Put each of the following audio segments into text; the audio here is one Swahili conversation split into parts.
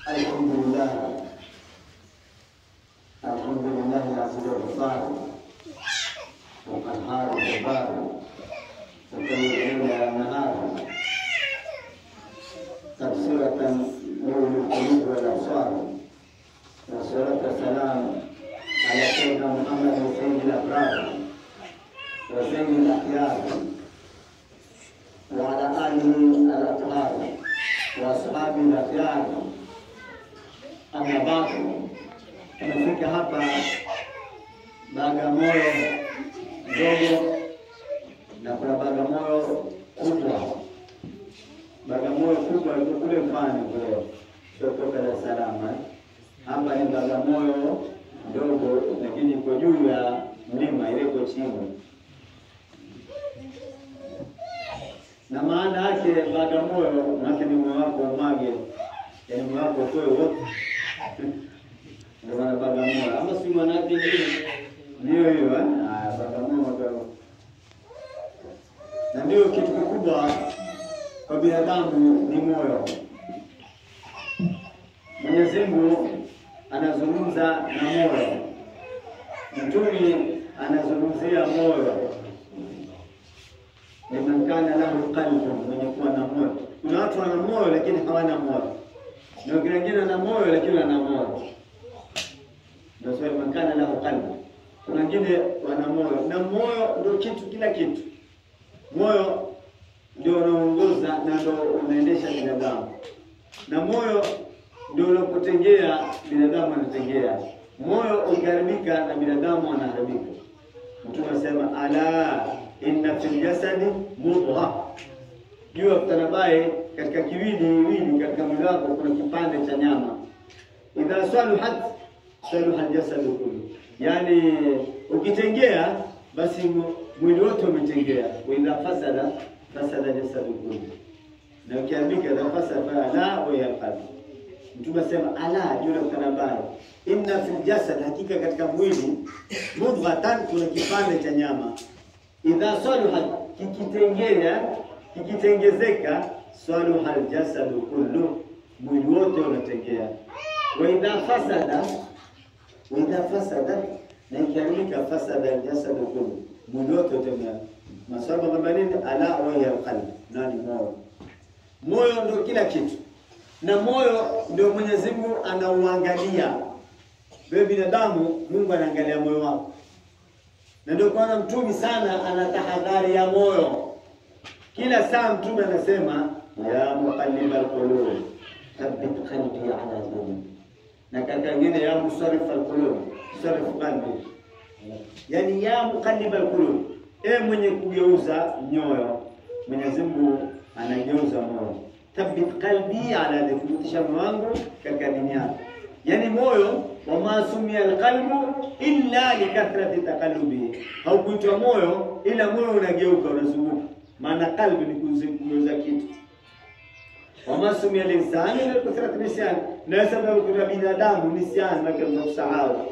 Alhamdulillah, alhamdulillah aziz al-ghafar وقهار الجبار وكل الليل والنهار تبصرة نور القلوب والأبصار والصلاة والسلام على سيدنا محمد سيد الأبرار وسيد الأخيار وعلى آله الأطهار وأصحابه الأخيار أما بعد tumefika hapa Bagamoyo ndogo na kuna Bagamoyo kubwa. Bagamoyo kubwa iko kule Mpani kule, sio kutoka Dar es Salaam. eh. Hapa ni Bagamoyo ndogo, lakini iko juu ya mlima, ile iko chini. Na maana yake Bagamoyo, maana ni moyo wako umage, yaani moyo wako utoe wote ndio maana Bagamoyo, ama si maana yake nini? Ndio hiyo eh? Haya, Bagamoyo Bagamoyo. Na ndio kitu kikubwa kwa binadamu ni moyo. Mwenyezi Mungu anazungumza na moyo, Mtume anazungumzia moyo. Liman kana lahu qalbun, mwenye kuwa na moyo. Kuna watu wana moyo lakini hawana moyo, na wengine wengine wana moyo lakini wana moyo ndio swali man kana lahu qalbu. Kuna wengine wana moyo, na moyo ndio kitu, kila kitu. Moyo ndio unaongoza na ndio unaendesha binadamu, na moyo ndio unapotengea binadamu anatengea. Moyo ukiharibika na binadamu anaharibika. Mtume anasema ala inna fil jasadi mudgha, jua kutanabaye katika kiwiliwili, katika mwili wako kuna kipande cha nyama, idha saluhat saluha aljasadu kullu, yani ukitengea basi mu- mwili wote umetengea. Wa idha fasada fasada jasadu kullu, na ukiharibika idha fasada fala wa hiya qalbi. Mtume asema ala juu na mbaya, inna fil jasad, hakika katika mwili mudghatan, kuna kipande cha nyama. Idha saluha, kikitengea kikitengezeka, saluha aljasadu kullu, mwili wote unatengea. Wa idha fasada waidha fasada na ikiharibika fasada aljasadu kullu, mwili wote utemea. Maswahaba kwamba nini? Ala wahiya alqalb, nani moyo. Moyo ndio kila kitu, na moyo ndio Mwenyezi Mungu anauangalia. Wewe binadamu, Mungu anaangalia moyo wako, na ndio kwana mtumi sana ana tahadhari ya moyo. Kila saa mtume anasema ya muqallibal qulub thabbit qalbi ala dinik na katika ingine ya musarif alqulub sarif qalbi, yani ya muqallib alqulub, e mwenye kugeuza nyoyo. Mwenyezi Mungu anageuza moyo. Thabbit qalbi ala dhikrutisha moyo wangu katika dini yako, yani moyo wama sumia alqalbu illa likathrati taqallubi, haukuitwa moyo ila moyo unageuka unazunguka. Maana qalbi ni kugeuza kitu wama sumia linsani ila likathrati nisyani, na sababu kuna binadamu nisyani make kusahau.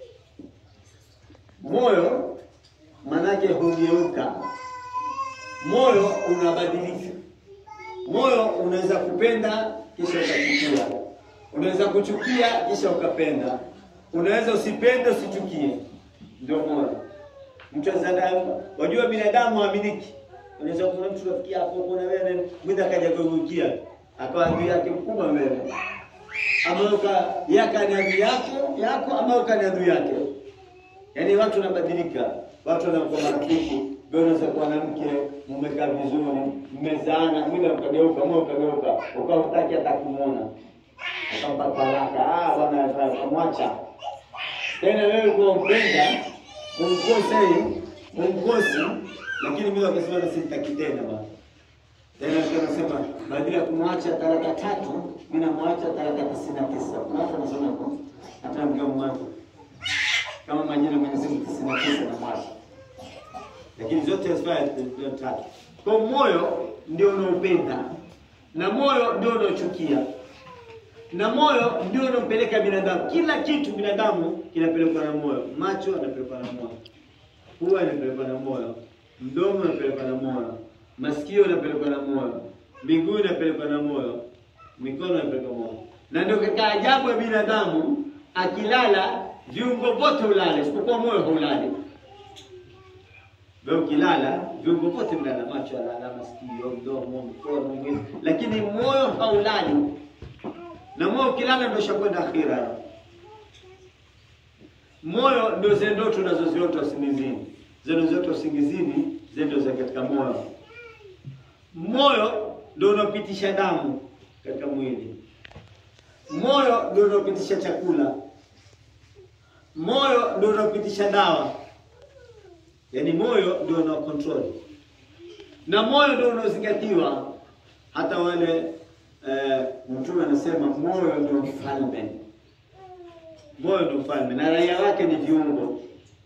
Moyo manake hugeuka, moyo unabadilika. Moyo unaweza kupenda kisha ukachukia, unaweza kuchukia kisha ukapenda, unaweza usipende usichukie, ndio moyo. Mtu azada, wajua binadamu haaminiki. Unaweza kuna mtu rafiki yako kuna wewe mwenda akaja kugukia akawa adui yake mkubwa mbele, ama uka yaka ni adui yako yako, ama uka ni adui yake. Yaani watu wanabadilika, watu wanakuwa marafiki. Wewe unaweza kuwa na mke, mmekaa vizuri, mmezaana, mwili ukageuka, moyo ukageuka, ukawa hutaki hata kumuona, ukampa talaka. Ah, bwana kamwacha tena. Wewe kwa mpenda kumkosa hii kumkosi, lakini mimi wakasema na simtaki tena bwana. Tena tunasema badala ya kumwacha talaka tatu, mimi namwacha talaka tisini na tisa. Kuna watu wanasema hivyo, hata mkamwacha kama majina Mwenyezi Mungu tisini na tisa na mwacha lakini zote hazifai ndio tatu. Kwa moyo ndio unaopenda na moyo ndio unaochukia na moyo ndio unampeleka binadamu. Kila kitu binadamu kinapelekwa na moyo. Macho yanapelekwa na moyo, pua inapelekwa na moyo, mdomo unapelekwa na moyo, masikio yanapelekwa na moyo, miguu inapelekwa na moyo, mikono inapelekwa na moyo. na ndio katika ajabu ya binadamu, akilala viungo vyote ulale, isipokuwa moyo haulali. Wewe ukilala viungo vyote vilala, macho alala, masikio, mdomo, mkono, mwili, lakini moyo haulali. Na moyo ukilala ndio shakwenda akhira. Moyo ndio zile ndoto tunazoziota usingizini, zile zote usingizini, zile ndio za katika moyo. Moyo ndio unaopitisha damu katika mwili. Moyo ndio unaopitisha chakula. Moyo ndio unaopitisha dawa. Yaani moyo ndio unao control. Na moyo ndio unaozingatiwa. Hata wale eh, mtume anasema moyo ndio mfalme. Moyo ndio mfalme na raia wake ni viungo.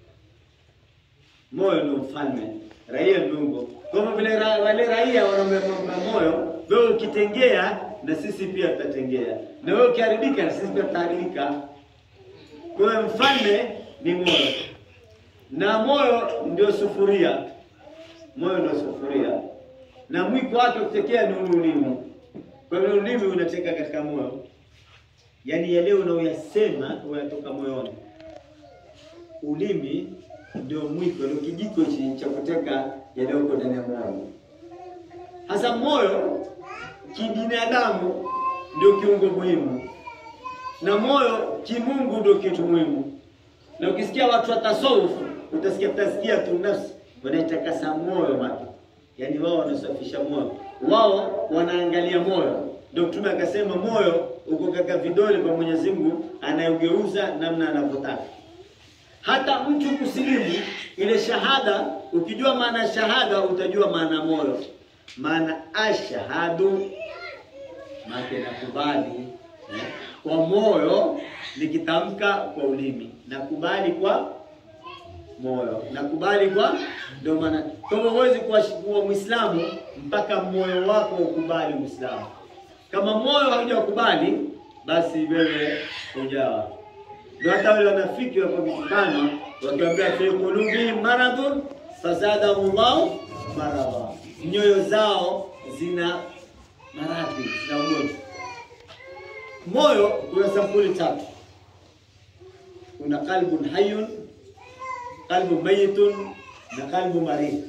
Moyo ndio mfalme, raia viungo. Kama vile ra, wale raia wanamemba moyo, wewe ukitengea na sisi pia tutatengea, na wewe ukiharibika na sisi pia tutaharibika. Kwa hiyo mfalme ni moyo, na moyo ndio sufuria. Moyo ndio sufuria, na mwiko wake ukitekea ni ulimi. Kwa hiyo ulimi unateka katika moyo, yaani yale unaoyasema unatoka moyoni. Ulimi ndio mwiko, ndio kijiko hichi cha kuteka yaliyoko ndani ya moyo. Hasa moyo kibinadamu ndio kiungo muhimu, na moyo kimungu ndio kitu muhimu. Na ukisikia watu wa tasawuf utasikia utasikia tu nafsi wanaitakasa moyo maki, yaani wao wanasafisha moyo, wao wanaangalia moyo. Ndio Mtume akasema moyo uko katika vidole vya Mwenyezi Mungu, anaugeuza namna anavyotaka. Hata mtu kusilimu ile shahada, ukijua maana ya shahada utajua maana ya moyo. Maana ashhadu maana nakubali eh, kwa moyo, nikitamka kwa ulimi, nakubali kwa moyo, nakubali kwa ndio maana. Kwa hivyo huwezi kuwa kuwa Muislamu mpaka moyo wako ukubali Uislamu. Kama moyo haujakubali, basi wewe hujawa ndio hata wale wanafiki wako vikibano wakiambia fi qulubihim maradhun fazadahumullahu maradha, nyoyo zao zina maradhi, zina ugonjwa. Moyo kuna sampuli tatu, kuna qalbun hayyun, qalbun mayitun na qalbu marid.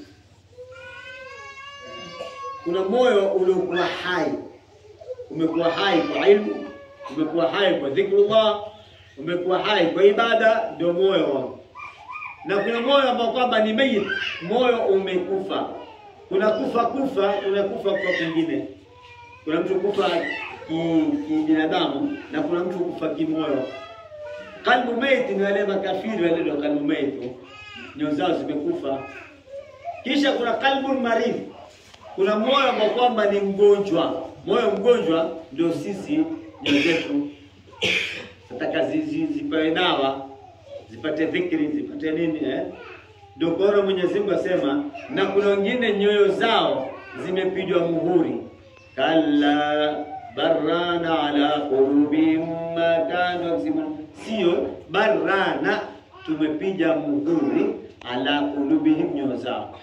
Kuna moyo uliokuwa hai, umekuwa hai kwa ilmu, umekuwa hai kwa dhikrullah umekuwa hai kwa ibada, ndio moyo wangu. Na kuna moyo ambao kwamba ni mayit, moyo umekufa. Kuna kufa kufa, kuna kufa kufa kwingine. Kuna mtu kufa kibinadamu ki na kuna mtu kufa kimoyo. Kalbu mayit ni wale makafiri wale ndio kalbu mayit, nyoyo zao zimekufa. Kisha kuna kalbu marid, kuna moyo ambao kwamba ni mgonjwa. Moyo mgonjwa ndio sisi nyoyo zetu nataka zipewe dawa zipate dhikri zipate nini eh? Ndio kuona Mwenyezi Mungu asema, na kuna wengine nyoyo zao zimepigwa muhuri, kalla barana ala qulubihim ma kanu yaksibun, sio barana, tumepiga muhuri ala qulubihim, nyoyo zao.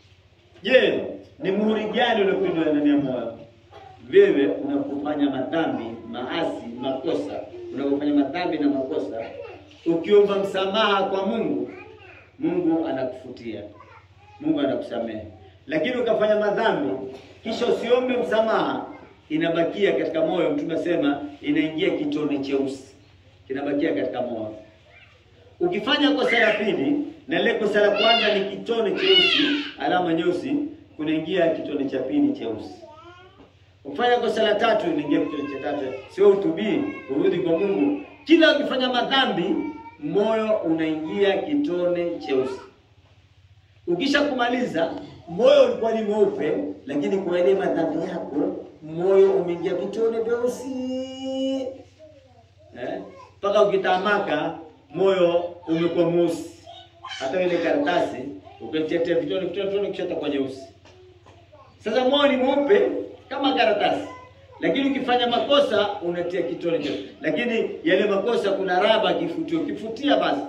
Je, ni muhuri gani uliopigwa ndani ya moyo? Wewe unapofanya madhambi, maasi, makosa unapofanya madhambi na makosa, ukiomba msamaha kwa Mungu, Mungu anakufutia, Mungu anakusamehe. Lakini ukafanya madhambi kisha usiombe msamaha, inabakia katika moyo. Mtume asema inaingia kitone cheusi, kinabakia katika moyo. Ukifanya kosa la pili na lile kosa la kwanza ni kitone cheusi, alama nyeusi, kunaingia kitone cha pili cheusi. Ukifanya kosa la tatu inaingia kitone cha tatu, sio utubii, urudi kwa Mungu. Kila ukifanya madhambi, moyo unaingia kitone cheusi. Ukisha kumaliza, moyo ulikuwa ni mweupe, lakini kwa ile madhambi yako moyo umeingia vitone vyeusi eh, mpaka ukitamaka moyo umekuwa mweusi. Hata ile karatasi ukitetea vitone vitone vitone, kisha itakuwa nyeusi. Sasa moyo ni mweupe kama karatasi, lakini ukifanya makosa unatia kitone cha, lakini yale makosa kuna raba kifutio, ukifutia basi,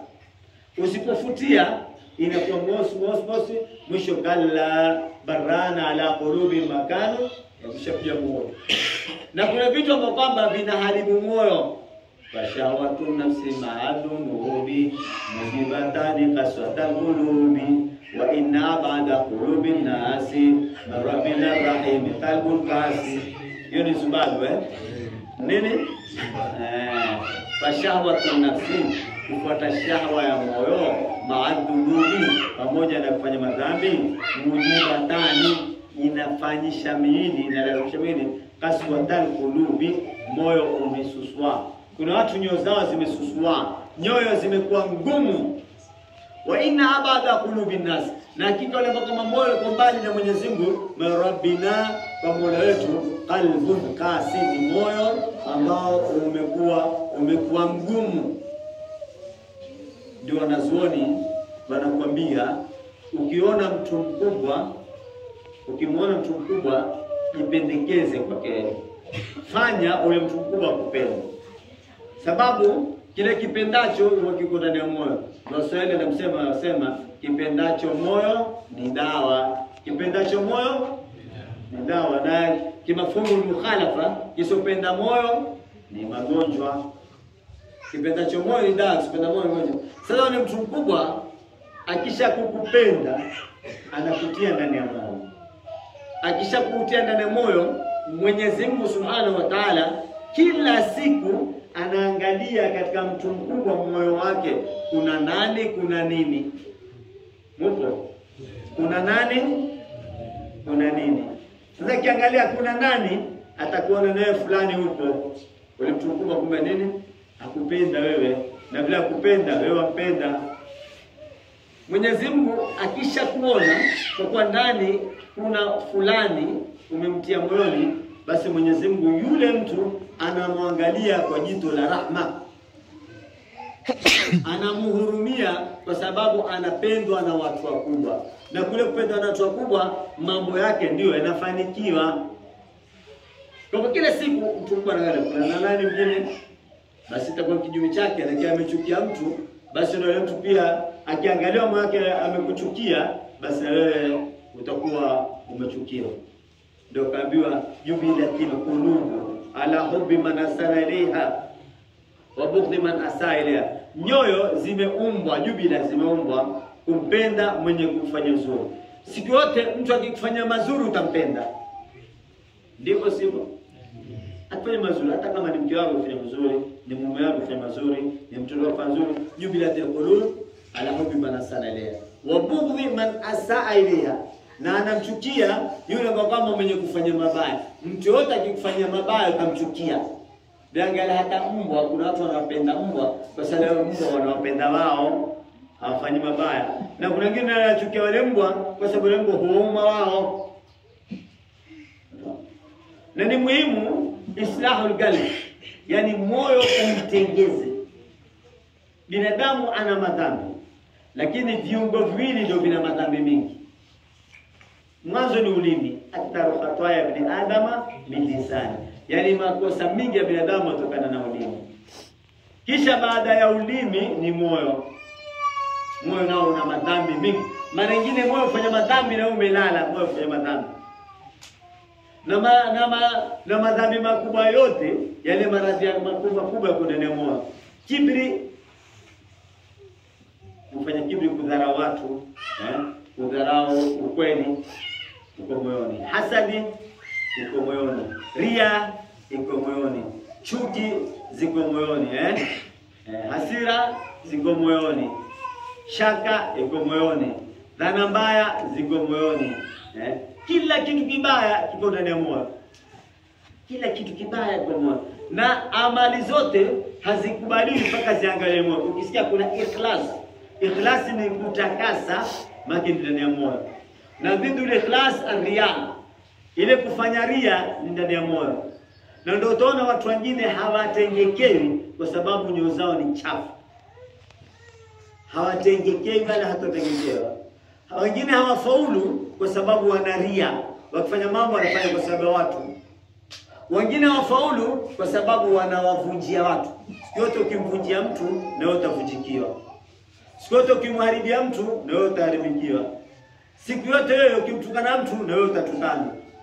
usipofutia inakuwa mosi mosi mosi, mwisho kalla barana ala qulubi makanu yakisha pia moyo, na kuna vitu ambavyo kwamba vinaharibu moyo fashawatu nafsi maadunubi mujibatani kaswata qulubi wa inna ba'da qulubi nasi rabbina rahim qalbul kasi. Hiyo ni Zimbabwe eh? Nini? Eh, fashawatu nafsi, kufuata shahwa ya moyo maadunubi, pamoja na kufanya madhambi mujibatani, inafanyisha miili inalazimisha miili kaswata qulubi, moyo umesuswa kuna watu nyoyo zao zimesusua, nyoyo zimekuwa ngumu. wa inna abada qulubi nas, na hakika wale ambao kama moyo uko mbali na Mwenyezi Mungu, rabbina, kwa mola wetu, qalbun kasi, ni moyo ambao umekuwa umekuwa mgumu. Ndio wanazuoni wanakuambia, ukiona mtu mkubwa, ukimwona mtu mkubwa, jipendekeze kwake, fanya ule mtu mkubwa akupende sababu kile kipendacho huwa kiko ndani ya moyo. Waswahili anamsema wanasema kipendacho moyo ni dawa, kipendacho moyo ni dawa, na kimafumu mukhalafa, kisopenda moyo ni magonjwa. Kipendacho moyo ni dawa, kisopenda moyo ni magonjwa. Sasa ni mtu mkubwa akisha kukupenda anakutia ndani ya moyo, akisha kukutia ndani ya moyo, Mwenyezi Mungu Subhanahu wa Ta'ala kila siku anaangalia katika mtu mkubwa moyo wake kuna nani, kuna nini. Mupo? Kuna nani, kuna nini. Sasa kiangalia kuna nani, atakuona nawe fulani huko ule mtu mkubwa, kumbe nini, akupenda wewe, na vile akupenda wewe wampenda. Mwenyezi Mungu akisha kuona kwa kuwa ndani kuna fulani umemtia moyoni, basi Mwenyezi Mungu yule mtu anamwangalia kwa jito la rahma, anamhurumia kwa sababu anapendwa na watu wakubwa, na kule kupendwa na watu wakubwa mambo yake ndiyo yanafanikiwa. Kwa hivyo kila siku mtu mkubwa anaangalia kuna na nani mwingine, basi itakuwa kinyume chake, na amechukia mtu, basi na yule mtu pia akiangalia moyo wake amekuchukia, basi na wewe utakuwa umechukiwa. Ndio kaambiwa jubilatil qulubu ala hubbi man asana ilaiha wa bughdhi man asaa ilaiha, nyoyo zimeumbwa, jubila zimeumbwa kumpenda mwenye kufanya uzuri. Siku yote mtu akikufanya mazuri utampenda, ndivyo sivyo? Akifanya mazuri, hata kama ni mke wako kufanya mazuri, ni mume wako kufanya mazuri, ni mtoto wako kufanya mazuri, jubilatil qulub ala hubbi man asana ilaiha wa bughdhi man asaa ilaiha na anamchukia yule ambao kama mwenye kufanya mabaya. Mtu yote akikufanyia mabaya ukamchukia. Biangalia hata mbwa, kuna watu wanawapenda mbwa kwa sababu mbwa wanawapenda wao, hawafanyi mabaya, na kuna wengine wanachukia wale mbwa kwa sababu wale mbwa huwauma wao. Na ni muhimu islahul qalbi, yani moyo umtengeze. Binadamu ana madhambi, lakini viungo viwili ndio vina madhambi mingi. Mwanzo ni ulimi, aktharu khataya ibn adama min lisani, yaani makosa mingi ya binadamu yatokana na ulimi. Kisha baada ya ulimi ni moyo. Moyo nao una madhambi mingi. Mara nyingine moyo ufanya madhambi na umelala, moyo ufanya madhambi na, ma, na, ma, na madhambi makubwa yote yale maradhi makubwa makubwa yako ndani ya moyo. Kibri, kufanya kibri, kudharau watu eh? kudharau ukweli uko moyoni, hasadi iko moyoni, ria iko moyoni, chuki ziko moyoni eh? Eh, hasira ziko moyoni, shaka iko moyoni, dhana mbaya ziko moyoni eh? Kila kitu kibaya kiko ndani ya moyo, kila kitu kibaya kiko moyo, na amali zote hazikubaliwi mpaka ziangalie moyo. Ukisikia kuna ikhlas, ikhlas ni kutakasa maki ndani ya moyo, na dhidi ile ikhlas arriya, ile kufanya ria ni ndani ya moyo, na ndio utaona watu wengine hawatengekewi kwa sababu nyoyo zao ni chafu, hawatengekewi wala hatatengekewa. Wengine hawafaulu kwa sababu wana ria, wakifanya mambo wanafanya kwa sababu ya watu. Wengine hawafaulu kwa sababu wanawavunjia watu. Siku yote ukimvunjia mtu, na wewe utavunjikiwa. Siku yote ukimharibia mtu na wewe utaharibikiwa. Siku yote wewe ukimtukana mtu na wewe utatukana.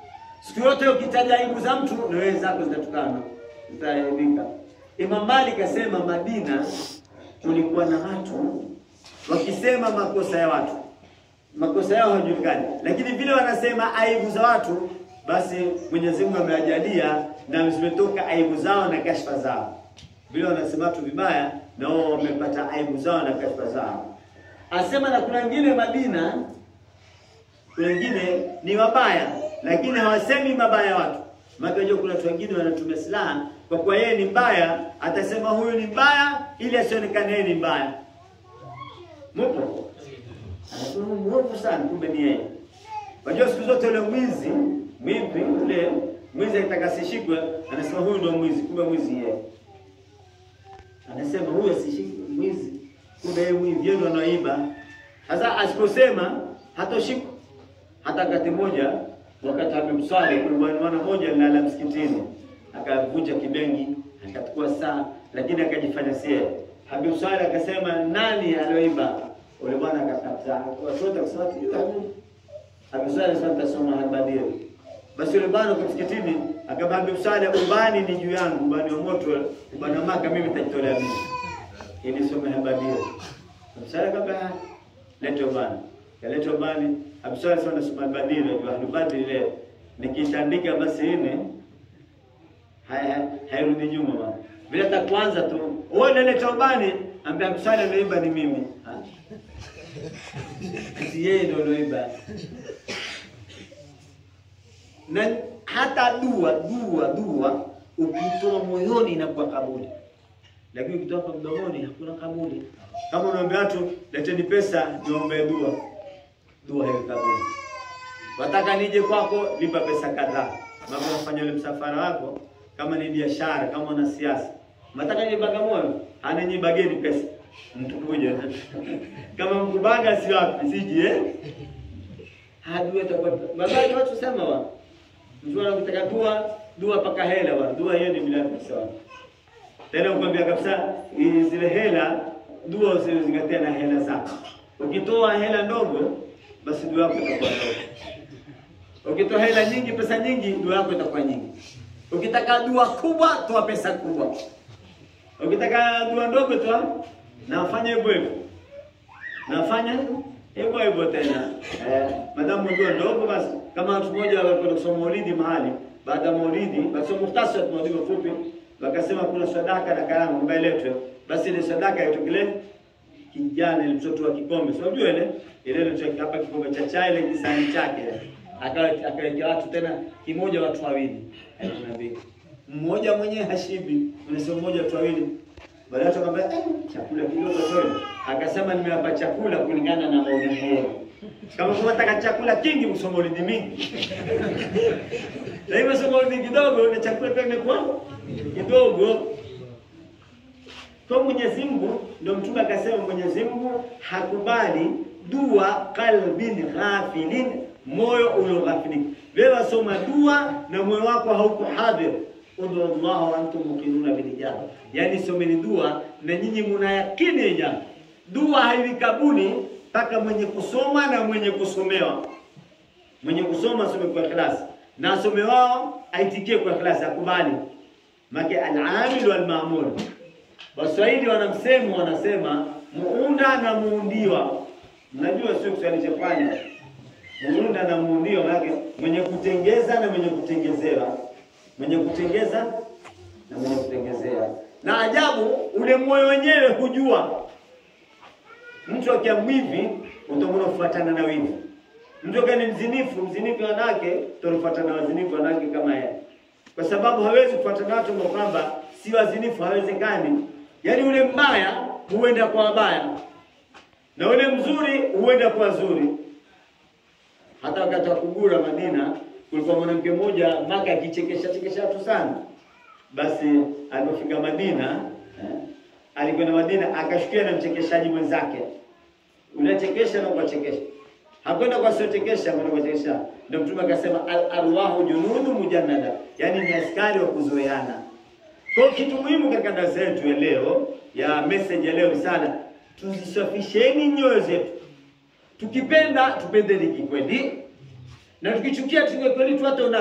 Siku yote ukitaja aibu za mtu na wewe zako zitatukana, zitaaibika. Imam Malik asema Madina kulikuwa na watu wakisema makosa ya watu, makosa yao hajulikani, lakini vile wanasema aibu za watu, basi Mwenyezi Mungu amewajalia na zimetoka aibu zao na kashfa zao. Vile wanasema watu vibaya, na wao wamepata aibu zao na kashfa zao. Asema na kuna wengine Madina, kuna wengine ni wabaya, lakini hawasemi mabaya ya watu. Maana unajua kuna watu wengine wanatumia silaha kwa kuwa yeye ni mbaya, atasema huyu ni mbaya ili asionekane yeye ni mbaya. Mupo? Anasema huyu mwovu sana, kumbe ni yeye. Unajua siku zote ule mwizi, mwivi ule mwizi akitaka asishikwe, anasema huyu ndio mwizi, kumbe mwizi yeye. Anasema huyu asishikwe mwizi, kumbe yeye mwizi, yeye ndio anaiba. Sasa asiposema hatoshikwa. Hata wakati mmoja wakati amemswali kulikuwa ni mwana mmoja alilala msikitini, akavunja kibengi, akachukua saa, lakini akajifanya sie. Habib Swali akasema nani alioiba? Ule bwana akakataa, watoto akasema tujue Habib. Habib Swali akasema tutasoma Al-Badir. Basi yule bwana kwa msikitini akamwambia Habib Swali, ubani ni juu yangu, ubani wa moto, ubani wa maka mimi nitajitolea mimi. Ili some Al-Badir. Habib Swali akamwambia leta ubani. Kaleta ubani. Habib Swali akasema nasoma Al-Badir, ndio Al-Badir ile nikitandika basi ine hairudi nyuma bwana. Vile hata kwanza tu wewe unaleta ubani, ambia msali ameiba ni mimi. Si yeye ndio alioiba. Na hata dua dua dua ukitoa moyoni inakuwa kabuli, lakini ukitoa kwa mdomoni hakuna kabuli. Kama unaambia watu leteni pesa niombe dua, dua hiyo kabuli. Wataka nije kwako, lipa pesa kadhaa. Mambo unafanya ule msafara wako kama ni biashara, kama una siasa, mataka ni Bagamoyo, anenyi bageni pesa mtu kuja kama mkubaga si wapi siji eh, hadi atakuwa magari watu sema wa mtu anataka dua dua paka hela wa dua hiyo ni bila pesa wa tena ukwambia kabisa zile hela dua usizingatia na hela zako. Ukitoa hela ndogo, basi dua yako itakuwa ndogo. Ukitoa hela nyingi, pesa nyingi, dua yako itakuwa nyingi. Ukitaka dua kubwa, toa pesa kubwa. Ukitaka dua ndogo, toa na fanya hivyo hivyo, na fanya hivyo hivyo tena. Eh, madamu dua ndogo, basi kama watu mmoja walikwenda kusoma maulidi mahali, baada ya maulidi, basi muhtasari wa maulidi fupi, wakasema kuna sadaka na karamu ambayo iletwe, basi ile sadaka itokele kijana ile mtoto wa kikombe, si unajua ile ile ile hapa kikombe cha chai ile kisahani chake akawekea watu tena kimoja watu wawili mmoja mwenyewe hashibi, unasema mmoja watu wawili. Baadaye akamwambia eh, chakula kidogo tu. Akasema nimewapa chakula kulingana na maoni yao. Kama unataka chakula kingi, msome maulidi mingi. Na hivyo soma maulidi kidogo na chakula pia imekuwa kidogo. Kwa Mwenyezi Mungu ndio mtume akasema Mwenyezi Mungu hakubali dua qalbin ghafilin moyo ulioghafilika. Wewe wasoma dua na moyo wako hauko hadhir. Udhu Allah wa antum muqinuna bil ijaba, yani someni dua na nyinyi muna yakini ijaba. Dua hailikabuni mpaka mwenye kusoma na mwenye kusomewa. Mwenye kusoma asome kwa ikhlasi na asome wao aitikie kwa ikhlasi, akubali make al-amil wal ma'mul. Waswahili wanamsemo wanasema muunda na muundiwa. Mnajua sio Kiswahili cha pwani muunda na muundio, maana mwenye kutengeza na mwenye kutengezewa, mwenye kutengeza na mwenye kutengezea. Na ajabu, ule moyo wenyewe hujua. Mtu akiwa mwivi utaona kufuatana na wivi. Mtu akiwa ni mzinifu, mzinifu wanawake utafuatana na wazinifu wanawake kama yeye, kwa sababu hawezi kufuatana watu ambao kwamba si wazinifu, hawezekani. Yaani ule mbaya huenda kwa wabaya na ule mzuri huenda kwa wazuri hata wakati wa kugura Madina kulikuwa mwanamke mmoja Maka akichekesha chekesha watu sana. Basi alipofika Madina eh, alikwenda Madina akashukia na mchekeshaji mwenzake, unachekesha na kuwachekesha, hakwenda kwa siochekesha, kwenda kuwachekesha. Ndio Mtume akasema al arwahu junudu mujannada, yani ni askari wa kuzoeana. Kwa kitu muhimu katika darasa yetu ya leo ya message ya leo ni sana, tuzisafisheni nyoyo zetu Tukipenda tupendeni kikweli, na tukichukia tuwe kweli, tuate unafiki.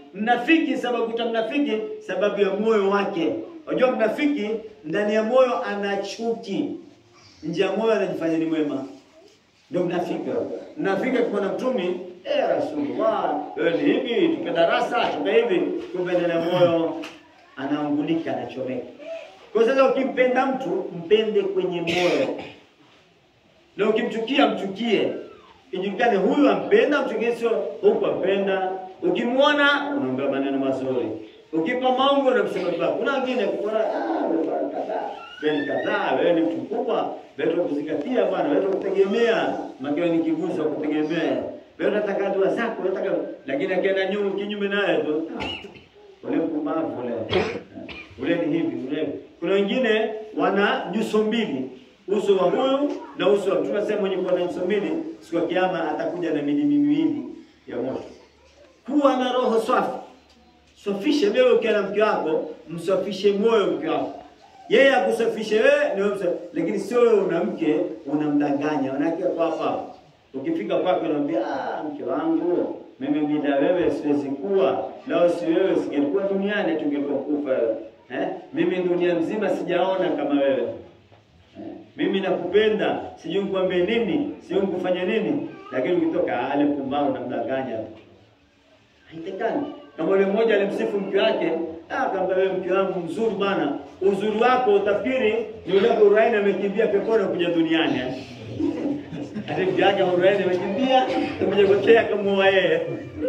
Mnafiki sababu kuta mnafiki sababu ya moyo wake. Unajua mnafiki ndani ya moyo ana chuki, nje ya moyo anajifanya ni mwema. Ndio mnafiki. Mnafiki akimwona mtumi, eh, Rasulullah, wewe ni hivi, tupe darasa, tupe hivi, kumbe ndani ya moyo anaungulika, anachomeka. Kwa sasa ukimpenda mtu, mpende kwenye moyo. Na ukimchukia mchukie. Ijulikane huyu ampenda, mchukie sio huku ampenda. Ukimwona unaongea maneno mazuri. Ukipa maungo unamsema vibaya. Kuna wengine kuona ah wewe bwana kadhaa. Wewe ni kadhaa, wewe ni mtu mkubwa, wewe kuzingatia bwana, wewe kutegemea. Makao ni kiguzo kutegemea. Wewe unataka dua zako, unataka lakini akienda nyuma kinyume naye tu. ah, Ule mpumbavu ule. Ule ni hivi, ule. Kuna wengine wana nyuso mbili uso wa huyu na uso wa mtume sema mwenye kuwa na nyuso mbili siku ya kiyama atakuja na milimi miwili ya moto. Kuwa na roho safi, safishe wewe. Ukiwa na mke wako, msafishe moyo mke wako, yeye akusafishe wewe ni wewe msa- lakini sio wewe una mke unamdanganya. Manake kwa hapa ukifika kwake unamwambia ah, mke wangu mimi bila wewe siwezi kuwa, lao si wewe singelikuwa duniani, tungekuwa kufa wewe. Eh, mimi dunia mzima sijaona kama wewe Eh, mimi nakupenda, sijui nikwambie nini, sijui nikufanya nini, lakini ukitoka ale pumbao namdanganya. Haitekani. Kama yule mmoja alimsifu mke wake, ah, akamwambia wewe mke wangu mzuri bana, uzuri wako utafikiri ni yule Huraini amekimbia peponi kuja duniani. eh. Ati mke wake Huraini amekimbia, kuja kuchea kama yeye.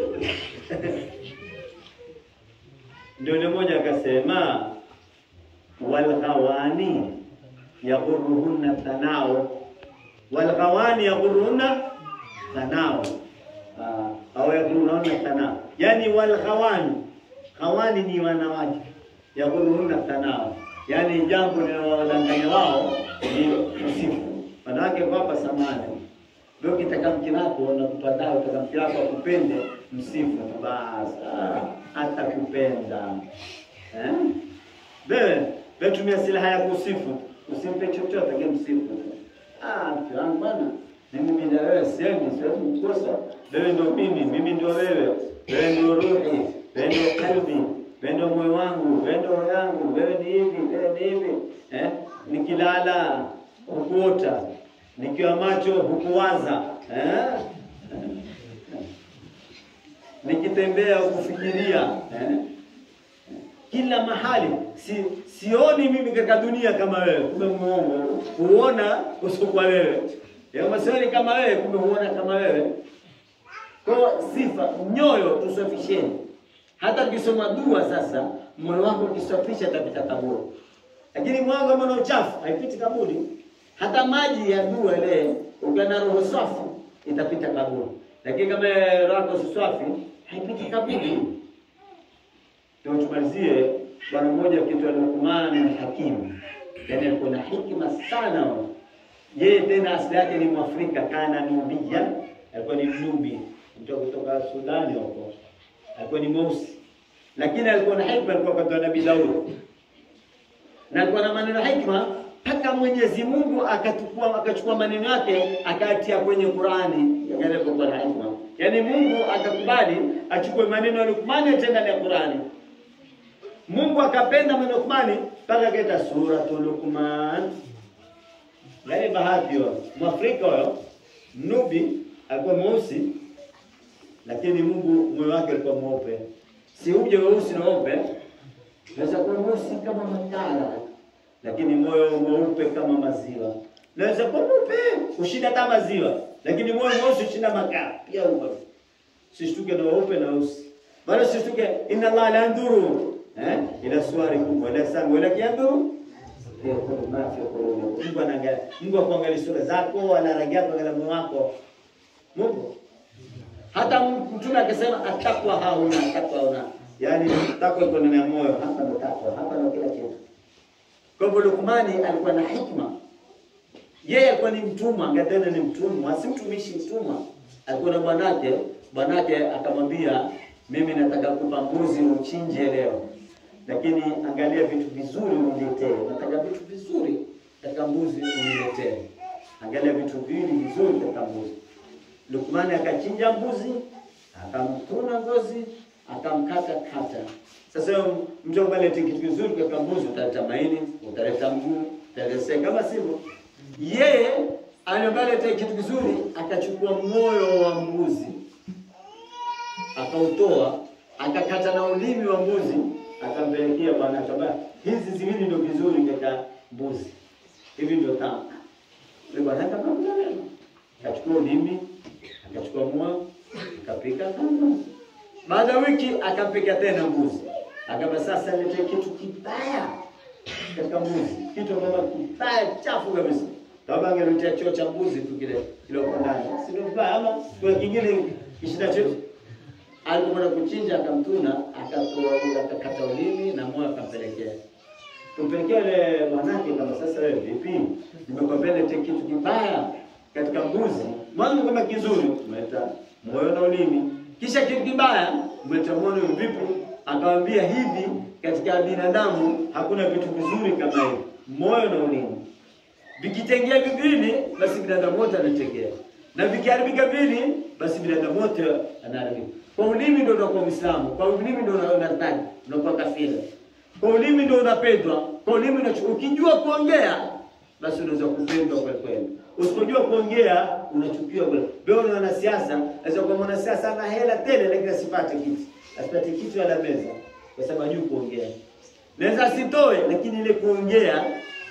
Ndio yule mmoja akasema walghawani yaghurruhunna thanao walghawani yaghurruhunna thanao Ah, au yaghurruhunna thanao, yani walghawani hawani ni wanawake yaghurruhunna thanao, yani jambo linalowadanganya wao ni usifu. Wanawake kwa hapa samani ndio kitaka mke wako na kupatao utaka mke wako akupende, msifu tu basi, ah, atakupenda eh? Wewe wewe tumia silaha ya kusifu, usimpe chochote kile msifu. Ah, mke wangu bwana, mimi bila wewe siendi, siwezi kukosa. Wewe ndio mimi, mimi ndio wewe. Wewe ndio ruhi, wewe ndio kalbi, wewe ndio moyo wangu, wewe ndio roho yangu, wewe ni hivi, wewe ni hivi. Eh? Nikilala hukuota, nikiwa macho hukuwaza. Eh? Nikitembea hukufikiria. Eh? kila mahali si, sioni mimi katika dunia kama wewe, kumbe muongo. Huona usiokuwa wewe, kama sioni kama wewe, kumbe huona kama wewe. Kwa sifa nyoyo tusafisheni. Hata ukisoma dua sasa, moyo wako ukisafisha utapita kaburi, lakini moyo kama na uchafu haipiti kaburi. Hata maji ya dua ile ukiwa na roho safi itapita kaburi, lakini kama roho yako si safi haipiti kaburi. Ndio tumalizie bwana mmoja akiitwa Luqman Hakim, yaani alikuwa na hikima sana. Yeye tena asili yake ni Mwafrika, kana nubia, alikuwa ni mnubi, mtu kutoka Sudani huko, alikuwa ni mweusi, lakini alikuwa na hikma, alikuwa kwa Nabii Daud na alikuwa na maneno hikma mpaka Mwenyezi Mungu akachukua akachukua maneno yake akayatia kwenye Qurani, yale alikuwa na hikma. Yaani Mungu akakubali achukue maneno ya Luqman atenda ndani ya Qurani. Mungu akapenda maneno ya Luqman mpaka akaita suratul Luqman. Yaani bahati hiyo. Mwafrika huyo Nubi alikuwa mweusi lakini Mungu moyo wake ulikuwa mweupe. Si uje weusi na weupe. Naweza kuwa mweusi kama matala lakini moyo mweupe kama maziwa. Naweza kuwa mweupe ushinda hata maziwa, lakini moyo mweusi ushinda makaa pia huo. Sishtuke na weupe na weusi. Bado sishtuke inna Allah la yanduru eh ila suwarikum wala sami wala yanduru Mungu anaangalia. Mungu akuangalia sura zako wala rangi yako wala moyo wako. Mungu hata mtume akisema atakwa hauna atakwa hauna. Yaani takwa iko ndani ya moyo, hapa ndo takwa, hapa ndo kila kitu. Kwa hivyo Luqmani alikuwa na hikma. Yeye alikuwa ni mtumwa, angatena ni mtumwa, si mtumishi, mtumwa. Alikuwa na bwanake, bwanake akamwambia, mimi nataka kupa mbuzi uchinje leo, lakini angalia vitu vizuri uniletee. Nataka vitu vizuri katika mbuzi uniletee. Angalia vitu viwili vizuri katika mbuzi. Luqmani akachinja mbuzi, akamtuna ngozi, akamkata kata. Sasa huyo mtu ambaye alete kitu kizuri kwa mbuzi, utaleta maini, utaleta mguu, utaleta sega, kama sivyo yeye ambaye alete kitu kizuri akachukua moyo wa mbuzi akautoa akakata na ulimi wa mbuzi akampelekea bwana akaba hizi ziwili ndio vizuri katika mbuzi hivi ndio tamu yule bwana akamwambia neno akachukua ulimi akachukua moyo akapika kama baada ya wiki akampika tena mbuzi akaba sasa lete kitu kibaya katika mbuzi kitu kama kibaya chafu kabisa kama angeletea choo cha mbuzi tu kile kile kwa ndani si ndio vibaya ama kwa kingine kishinda chote alipokwenda kuchinja akamtuna, akatoa akakata ulimi na moyo akampelekea. Kumpelekea yule mwanake, kama sasa wewe vipi, nimekwambia lete kitu kibaya katika mbuzi, mwanzo kama kizuri umeleta moyo na ulimi, kisha kitu kibaya umeleta moyo vipi? Akamwambia hivi, katika binadamu hakuna vitu vizuri kama hivi, moyo na ulimi. Vikitengea viwili, basi binadamu wote anategea, na vikiharibika vili, basi binadamu wote anaharibika. Kwa ulimi ndio unakuwa Muislamu, kwa ulimi ndio unadhani unakuwa kafiri, kwa ulimi ndio unapendwa, kwa ulimi unachukua. Ukijua kuongea, basi unaweza kupendwa kwa kweli. Usipojua kuongea, unachukiwa kweli. Wewe ni mwanasiasa, aweza kuwa mwanasiasa ana hela tele, lakini asipate kiti, asipate kiti wala meza, kwa sababu hajui kuongea. Naweza asitoe, lakini ile kuongea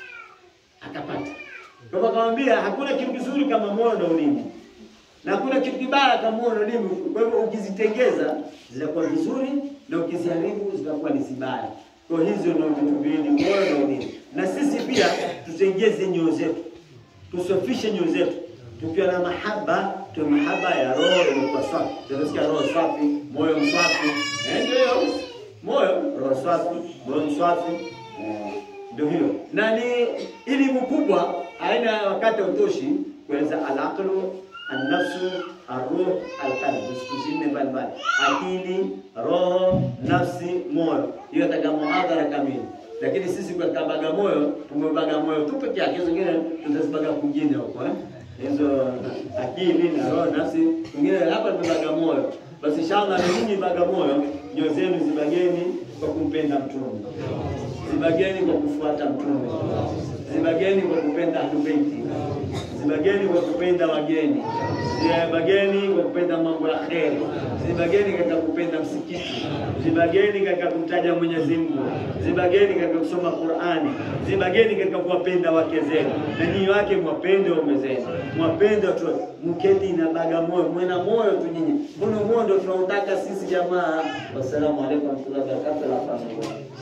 akapata. Kwa hivyo akamwambia hakuna kitu kizuri kama moyo na ulimi na hakuna kitu kibaya kama moyo na ulimi. Kwa hivyo ukizitengeza zitakuwa vizuri na ukiziharibu zitakuwa ni zibaya. Kwa hiyo hizo ndio vitu viwili, moyo na ulimi. Na sisi pia tutengeze nyoyo zetu, tusafishe nyoyo zetu tukiwa na mahaba, tu mahaba ya roho ilikuwa safi. Tunasikia roho safi, moyo msafi, eh, ndio hiyo moyo, roho safi, moyo msafi, eh, ndio hiyo. Na ni elimu kubwa, haina wakati hautoshi kueleza al-aqlu An-nafsu, ar-ruh, al-qalb, siku zinne mbalimbali: akili, roho, nafsi, moyo. Hiyo taka muhadhara kamili, lakini sisi katika Bagamoyo tumebaga moyo tu peke yake, hizo zingine tutazibaga kwingine huko eh, hizo akili na roho, nafsi, kwingine hapa tumebaga moyo. Basi inshallah, na nyinyi Bagamoyo, nyoyo zenu zibageni kwa kumpenda Mtume, zibageni kwa kufuata Mtume, zibageni kwa kupenda Ahlul Baiti zibageni kwa kupenda wageni, zibageni kwa kupenda mambo ya kheri, zibageni katika kupenda msikiti, zibageni katika kumtaja Mwenyezi Mungu, zibageni katika kusoma Qur'ani, zibageni katika kuwapenda wake zenu, na nyinyi wake mwapende waume zenu, mwapende watu, mketi na Bagamoyo, mwe na moyo tu nyinyi. Mbona moyo ndio tunautaka sisi jamaa. Wassalamu alaikum warahmatullahi wabarakatuh.